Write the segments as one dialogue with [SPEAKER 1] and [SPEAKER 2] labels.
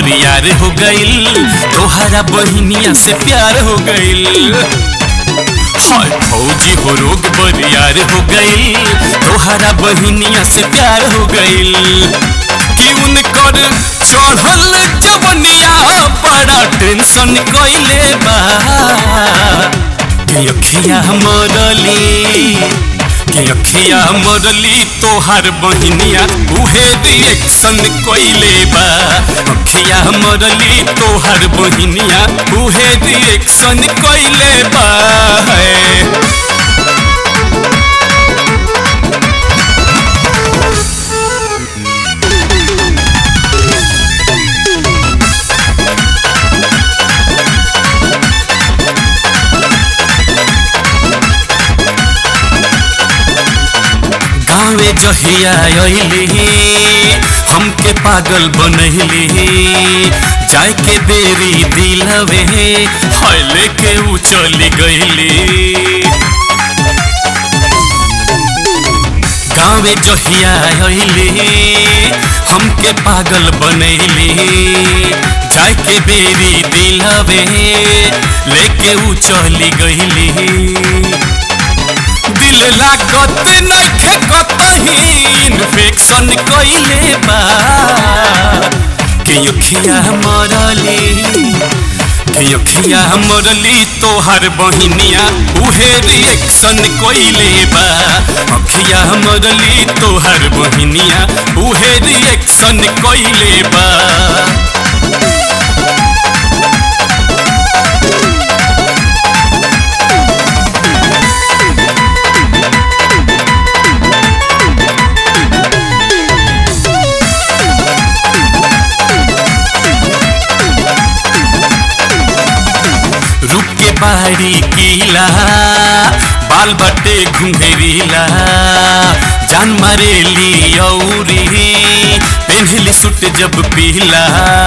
[SPEAKER 1] बरियार हो गईल तोहरा बहिनिया से प्यार हो गईल हाय फौजी हो रोग बरियार हो गईल तोहरा बहिनिया से प्यार हो गईल कि उनकर चढ़ल जवनिया बड़ा टेंशन कइले बा कि अखिया मरली कि अखिया मरली तोहार बहिनिया उहे रिएक्शन कइले बा अखिया मरली तोहार बहिनिया उहे रिएक्शन कइले बा है गाँवे जहिया अइली हमके पागल बनैली जाय के बेरी दिलवे हाय लेके उ चली गईली गाँवे जहिया अइली हमके पागल बनैली जाय के बेरी दिलवे लेके उ चली गईली दिल लागत नइखे कतही इन्फेक्शन कइले बा के अखिया मरली के अखिया मरली तोहार बहिनिया उहे रिएक्शन कइले बा अखिया मरली तोहार बहिनिया उहे रिएक्शन कइले बा रुक के बाहरी कीला बाल बटे घुंघरीला जान मारेली औरी पेन्हली सुट जब पीला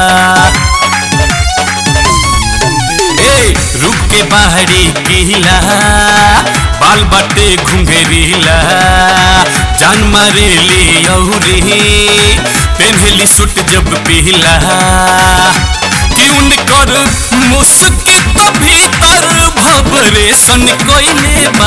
[SPEAKER 1] ए रुक के बाहरी कीला बाल बटे घुंघरीला जान मारेली औरी पेन्हली सुट जब पीला कि उनकर मुस्की तो भीतर भबरेशन कइले बा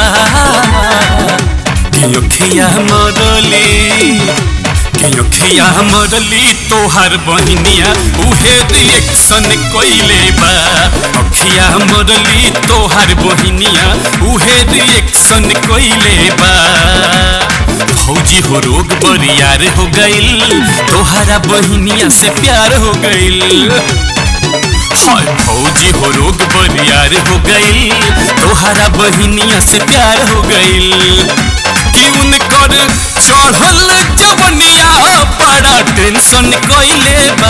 [SPEAKER 1] कि अखिया मरली कि अखिया मरली तोहार बहिनिया उहे रिएक्शन कइले बा अखिया मरली तोहार बहिनिया उहे रिएक्शन कइले बा फौजी हो रोग बरियार हो गईल तोहरा बहिनिया से प्यार हो गईल हाय फौजी हो रोग बरियार हो गईल तोहरा बहिनिया से प्यार हो गईल कि उनकर चढ़ल जवनिया बड़ा टेंशन कइले बा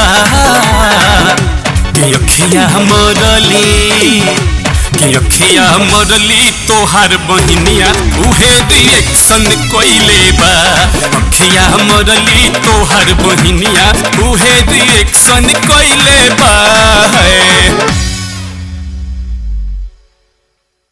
[SPEAKER 1] कि अखिया मरली कि अखिया मरली तोहार बहिनिया उहे रिएक्शन कइले बा अखिया मरली तोहार बहिनिया उहे रिएक्शन कइले बा है